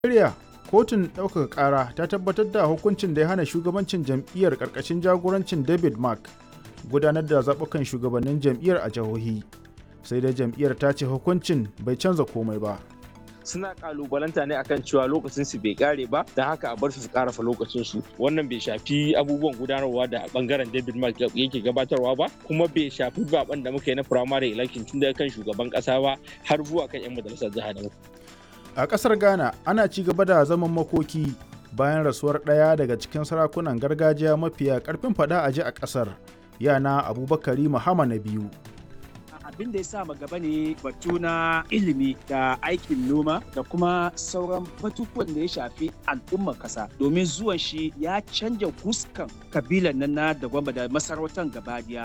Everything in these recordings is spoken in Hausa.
Najeriya kotun ɗaukaka ƙara ta tabbatar da hukuncin da ya hana shugabancin jam'iyyar ƙarƙashin jagorancin David Mark gudanar da zaɓukan shugabannin jam'iyyar a jihohi. Sai dai jam'iyyar ta ce hukuncin bai canza komai ba. suna kalubalanta ne akan cewa lokacin su bai kare ba da haka a bar su su karafa lokacin su wannan bai shafi abubuwan gudanarwa da bangaren David Mark yake gabatarwa ba kuma bai shafi zaben da muka yi na primary election tun daga kan shugaban kasa ba har zuwa kan yan majalisar jiha da A ƙasar Ghana ana ci gaba da zaman makoki bayan rasuwar ɗaya daga cikin sarakunan gargajiya mafiya ƙarfin faɗa a ji a ƙasar yana Abubakari Muhammad na biyu. abin da ya sa gaba ne batu na ilimi da aikin noma da kuma sauran batutuwan da ya shafi al'ummar kasa domin zuwan shi ya canja fuskan kabilan nan na da gwamba da masarautar gabadiya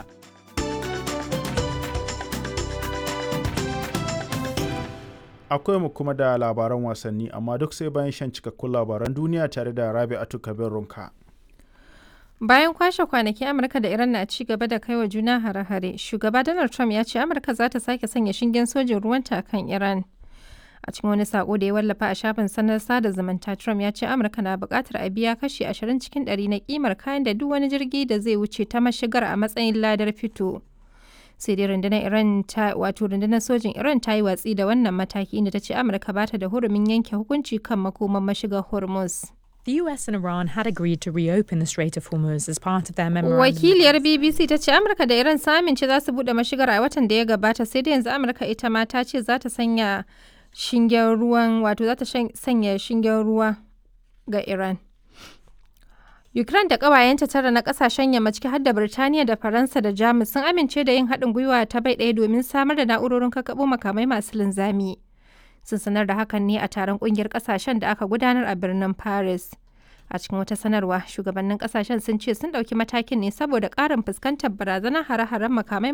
Akwai mu kuma da labaran wasanni amma duk sai bayan shan cikakkun labaran duniya tare da Rabi'atu Kabir Runka. Bayan kwashe kwanaki Amurka da Iran na ci gaba da kaiwa juna hare-hare, shugaba Donald Trump ya ce Amurka za ta sake sanya shingen sojin ruwanta kan Iran. A cikin wani sako da ya wallafa a shafin sanar sada zumunta, Trump ya ce Amurka na buƙatar a biya kashi 20 cikin 100 na kimar kayan da duk wani jirgi da zai wuce ta mashigar a matsayin ladar fito. Sai dai rundunar Iran ta wato rundunar sojin Iran ta yi watsi da wannan mataki inda ta ce Amurka ba ta da hurumin yanke hukunci kan makoman mashigar Hormuz. The US and Iran had agreed to reopen the Strait of Hormuz as part of their memorandum. Wakiliyar BBC ta ce Amurka da Iran sun amince za su bude mashigar a watan da ya gabata sai da yanzu Amurka ita ma ta ce za ta sanya shingen ruwan wato za ta sanya shingen ruwa ga Iran. Ukraine da ƙawayenta tara na ƙasashen yamma ciki har da Birtaniya da Faransa da Jamus sun amince da yin haɗin gwiwa ta bai ɗaya domin samar da na'urorin kakkaɓo makamai masu linzami. sun sanar da hakan ne a taron kungiyar kasashen da aka gudanar a birnin paris a cikin wata sanarwa shugabannin kasashen sun ce sun ɗauki matakin ne saboda ƙarin fuskantar barazanar hare-haren makamai